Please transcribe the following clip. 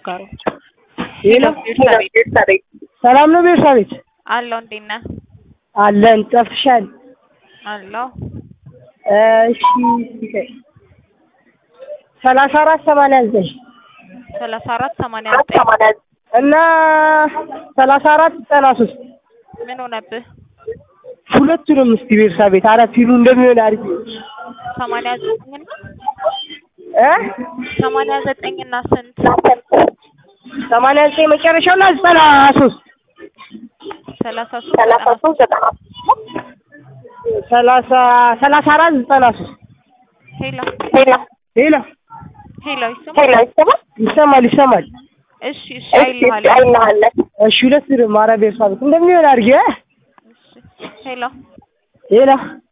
ጋር ሄሎ ቤርሳቤ ሰላም ነው ቤርሳቤት? አለው እንዴት ነህ? አለን ጠፍሻል። አለው እሺ ሰላሳ አራት ሰማንያ ዘጠኝ ሰላሳ አራት ሰማንያ ዘጠኝ እና ሰላሳ አራት ዘጠና ሶስት ምን ሆነብህ? ሁለቱንም እስቲ ቤርሳቤት አራት ፊሉ እንደሚሆን አሪፍ ነው። ሰማንያ ዘጠኝ እና እ ሰማንያ ዘጠኝ እና ስንት ሰማንያ ዘጠኝ መጨረሻውና ዘጠና ሶስት ሰላሳ ሶስት ዘጠና ሰላሳ ሰላሳ አራት ዘጠና ሶስት ሄሎ ሄሎ ሄሎ ይሰማል? ይሰማል ይሰማል። እሺ እሺ አይልሃለሁ። እሺ ሁለት ኧረ ቤርሳቤት እንደሚሆን አድርጊ እ እሺ ሄሎ ሄሎ